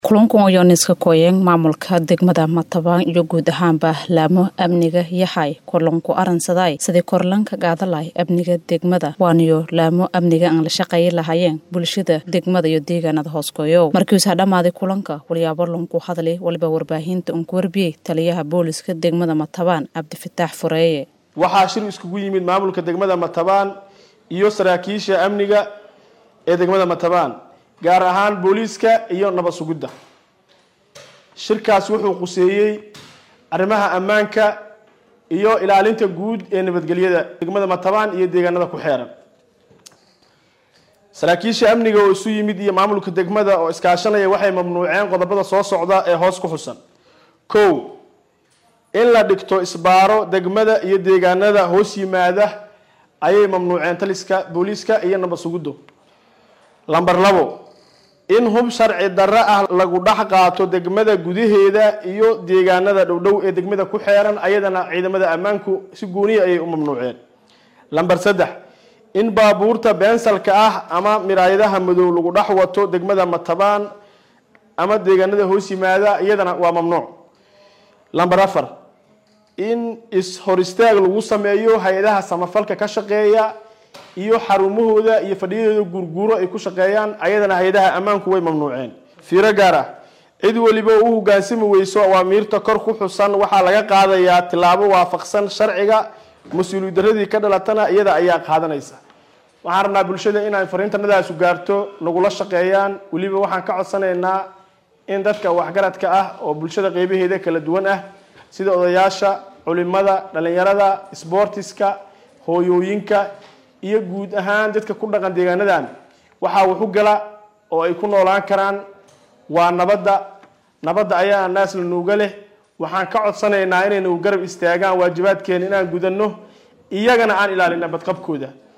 kulankan ayaa niska kooyeen maamulka degmada matabaan iyo guud ahaanba laamo amniga yahay kulanku aransaday sidii korlanka gaadalay amniga degmada waaniyo laamo amniga aan la shaqeeyi lahayeen bulshada degmada iyo deegaanada hooskoyo markiisa dhammaaday kulanka walyaabo lanku hadlay waliba warbaahinta uun ku warbiyey taliyaha booliska degmada matabaan cabdifataax fureeye waxaa shir iskugu yimid maamulka degmada matabaan iyo saraakiisha amniga ee degmada matabaan gaar ahaan booliiska iyo nabad sugidda shirkaas wuxuu quseeyey arrimaha ammaanka iyo ilaalinta guud ee nabadgelyada degmada matabaan iyo deegaanada ku xeeran saraakiisha amniga oo isu yimid iyo maamulka degmada oo iskaashanaya waxay mamnuuceen qodobada soo socda ee hoos ku xusan kow in la dhigto isbaaro degmada iyo deegaanada hoos yimaada ayay mamnuuceen taliska booliiska iyo nabad sugiddu lamber labo in hub sharci darro ah lagu dhex qaato degmada gudaheeda iyo deegaanada dhowdhow ee degmada ku xeeran ayadana ciidamada ammaanku si gooniya ayay u mamnuuceen lamber saddex in baabuurta beensalka ah ama miraayadaha madow lagu dhex wato degmada matabaan ama deegaanada hoos yimaada iyadana waa mamnuuc lamber afar in is-hor istaag lagu sameeyo hay-adaha samafalka ka shaqeeya iyo xarumahooda iyo fadhiyadooda guurguuro ay ku shaqeeyaan ayadana hay-adaha ammaanku way mamnuuceen fiiro gaar ah cid weliba u hogaansami weyso awaamiirta kor ku xusan waxaa laga qaadayaa tilaabo waafaqsan sharciga mas-uuliyad daradii ka dhalatana iyada ayaa qaadanaysa waxaan rabnaa bulshada inay fariintanadaasu gaarto nagula shaqeeyaan weliba waxaan ka codsanaynaa in dadka waxgaradka ah oo bulshada qeybaheeda kala duwan ah sida odayaasha culimada dhalinyarada sboortiska hooyooyinka iyo guud ahaan dadka ku dhaqan deegaanadan waxaa waxu gala oo ay ku noolaan karaan waa nabadda nabadda ayaa naasla nuuga leh waxaan ka codsanaynaa inay nagu garab istaagaan waajibaadkeena inaan gudanno iyagana aan ilaalina badqabkooda